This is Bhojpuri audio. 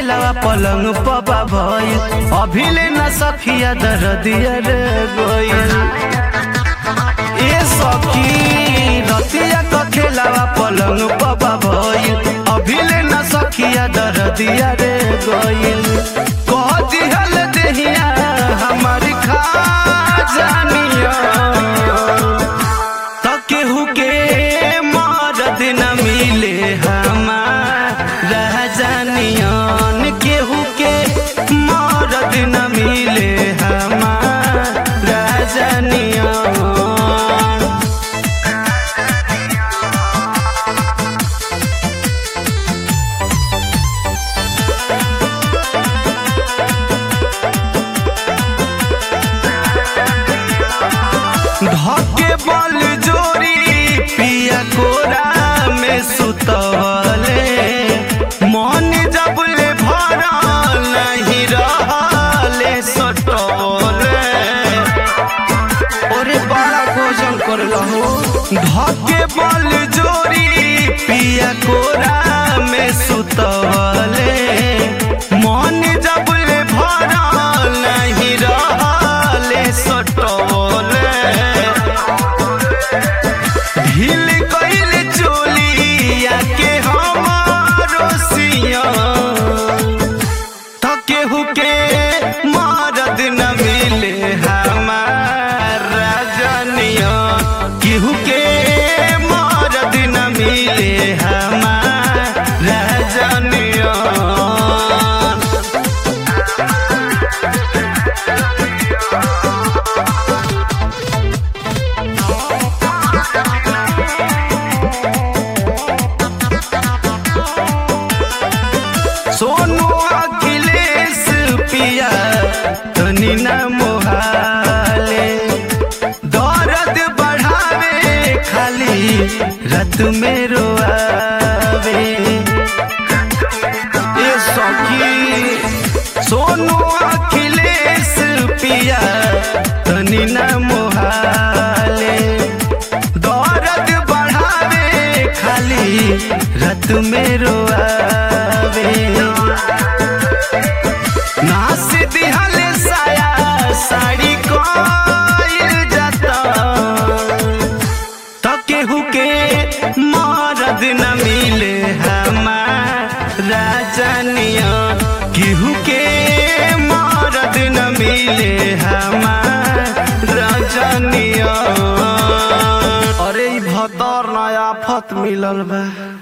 खेलावा पलंग पबा भइल अभिले न सखिया दरदिया रे गइल ए सखी रतिया क खेलावा पलंग पबा भइल अभिले न सखिया दरदिया रे गइल कह दिहल देहिया हमारी खा जानिया त केहू के मरद न मिले हमारा जानियन केहू के मरद न मिले हमारा जानियन धके बल जोरी पिया कोरा में सुतवले मन जबले भरल नहीं रहले सटवले ओरे बड़ा भोजन कर लहो धके बल जोरी पिया कोरा में सुतवले मन जबले भरल नहीं रहले सटवले ढील कइल चोलिया के हमारो सिया त केहू के मरद न मिले हमारा जनिया केहू के मरद न मिले हमारा जनिया सोनू अखिलेश पिया तनी न मोहाले दर्द बढ़ावे खाली रात में रोआवे ए सखी सोनू अखिलेश पिया तनी न मोहाले दर्द बढ़ावे खाली रात में रोआवे नास दिहल साया साड़ी कोइल जाता त केहू के मरद न मिले हमारा जानिया केहू के मरद न मिले हमारा जानिया अरे ई भतर नया आफत मिलल बा